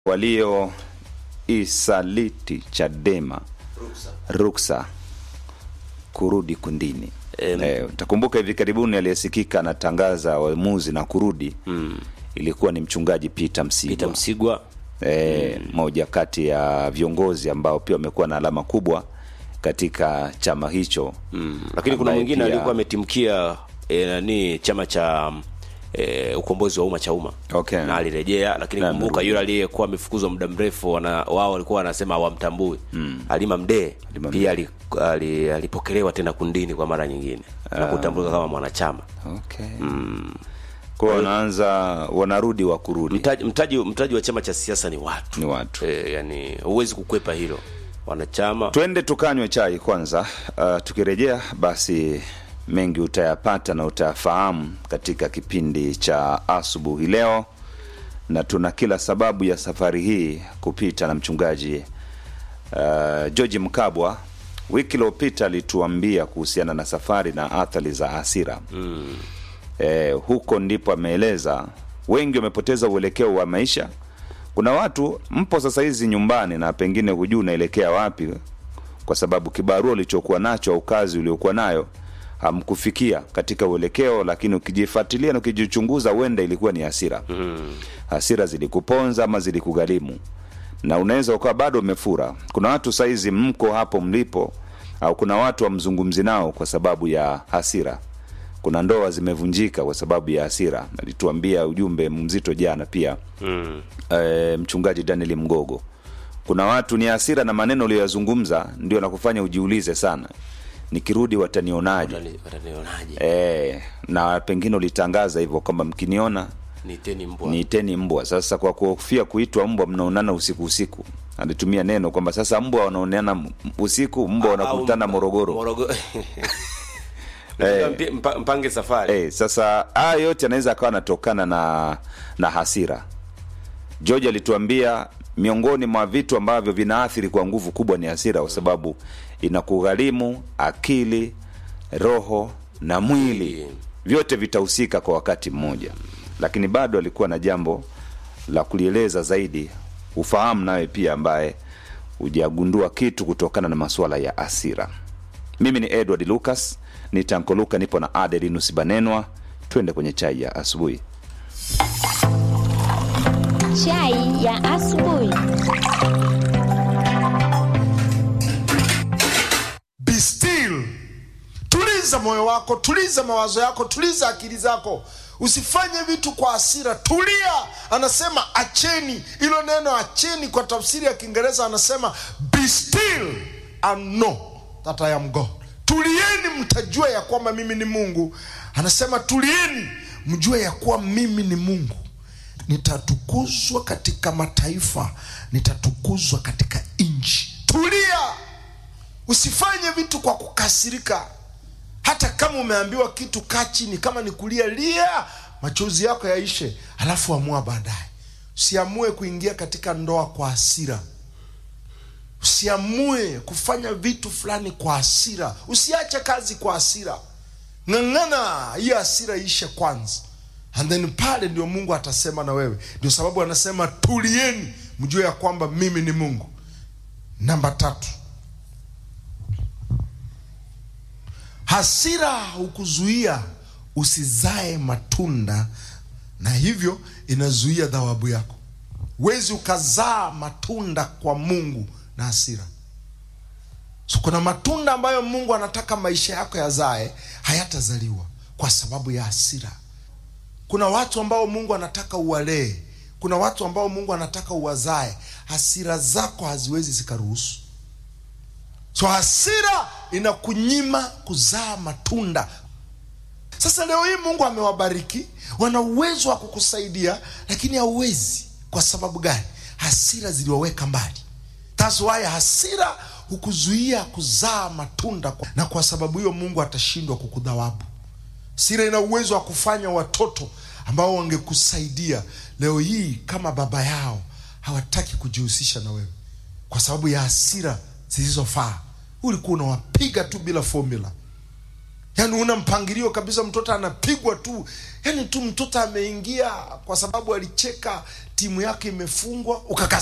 walioisaliti Chadema ruksa kurudi kundini. Em. Eh, utakumbuka hivi karibuni aliyesikika anatangaza uamuzi na kurudi ilikuwa ni mchungaji Peter Msigwa. Peter Msigwa eh, moja kati ya viongozi ambao pia wamekuwa na alama kubwa katika chama hicho mm. Lakini kuna ambaye mwingine pia- alikuwa ametimkia e, nani chama cha e, ukombozi wa umma cha umma Okay. na alirejea, lakini Na kumbuka amerudi. yule aliyekuwa amefukuzwa muda mrefu wana, wao walikuwa wanasema hawamtambui mm. Halima Mdee Halima pia ali, ali, alipokelewa tena kundini kwa mara nyingine na kutambulika kama mwanachama okay. kwa hiyo wanaanza wanarudi wa kurudi mtaji, mtaji, mtaji wa chama cha siasa ni watu ni watu e, yani huwezi kukwepa hilo wanachama twende tukanywe chai kwanza uh, tukirejea basi mengi utayapata na utayafahamu katika kipindi cha asubuhi leo na tuna kila sababu ya safari hii kupita na mchungaji uh, george mkabwa wiki iliyopita alituambia kuhusiana na safari na athari za asira mm. eh, huko ndipo ameeleza wengi wamepoteza uelekeo wa maisha kuna watu mpo sasa hizi nyumbani na pengine hujui unaelekea wapi kwa sababu kibarua ulichokuwa nacho au kazi uliokuwa nayo hamkufikia katika uelekeo lakini ukijifuatilia na ukijichunguza huenda ilikuwa ni hasira mm. hasira zilikuponza ama zilikugharimu na unaweza ukawa bado umefura kuna watu saizi mko hapo mlipo au kuna watu wamzungumzi nao kwa sababu ya hasira kuna ndoa zimevunjika kwa sababu ya hasira alituambia ujumbe mzito jana pia mm. e, mchungaji daniel mgogo kuna watu ni hasira na maneno uliyoyazungumza ndio nakufanya ujiulize sana nikirudi watanionaje watani- watanionaje e, na pengine ulitangaza hivyo kwamba mkiniona niteni mbwa niiteni mbwa sasa kwa kuhofia kuitwa mbwa mnaonana usiku usiku alitumia neno kwamba sasa mbwa wanaoneana m- usiku mbwa wanakutana Au- morogoro Morogoro. Eh. Mpi- mpa- mpange safari Eh, sasa haya yote anaweza akawa anatokana na na hasira george alituambia miongoni mwa vitu ambavyo vinaathiri kwa nguvu kubwa ni hasira kwa sababu inakugharimu akili roho na mwili vyote vitahusika kwa wakati mmoja lakini bado alikuwa na jambo la kulieleza zaidi ufahamu nawe pia ambaye hujagundua kitu kutokana na masuala ya asira mimi ni edward lucas ni tanko luka nipo na adelinus banenwa twende kwenye chai ya asubuhi Chai ya asubuhi. be still tuliza moyo wako tuliza mawazo yako tuliza akili zako usifanye vitu kwa hasira tulia anasema acheni hilo neno acheni kwa tafsiri ya kiingereza anasema be still and know that i am god tulieni mtajua ya kwamba mimi ni mungu anasema tulieni mjue ya kuwa mimi ni mungu nitatukuzwa katika mataifa nitatukuzwa katika nchi tulia usifanye vitu kwa kukasirika hata kama umeambiwa kitu kaa chini kama ni kulia lia machozi yako yaishe alafu amua baadaye usiamue kuingia katika ndoa kwa hasira usiamue kufanya vitu fulani kwa hasira usiache kazi kwa hasira ng'ang'ana hiyo hasira ishe kwanza and then pale ndio mungu atasema na wewe ndio sababu anasema tulieni mjue ya kwamba mimi ni mungu namba tatu hasira hukuzuia usizae matunda na hivyo inazuia dhawabu yako wezi ukazaa matunda kwa mungu na hasira so kuna matunda ambayo mungu anataka maisha yako yazae hayatazaliwa kwa sababu ya hasira kuna watu ambao mungu anataka uwalee kuna watu ambao mungu anataka uwazae hasira zako haziwezi zikaruhusu so hasira inakunyima kuzaa matunda sasa leo hii mungu amewabariki wana uwezo wa kukusaidia lakini hauwezi kwa sababu gani hasira ziliwaweka mbali That's why hasira hukuzuia kuzaa matunda kwa- na kwa sababu hiyo mungu atashindwa kukudhawabu hasira ina uwezo wa kufanya watoto ambao wangekusaidia leo hii kama baba yao hawataki kujihusisha na wewe kwa sababu ya hasira zilizofaa ulikuwa unawapiga tu bila formula yaani una mpangilio kabisa mtoto anapigwa tu yaani tu mtoto ameingia kwa sababu alicheka timu yake imefungwa ukaka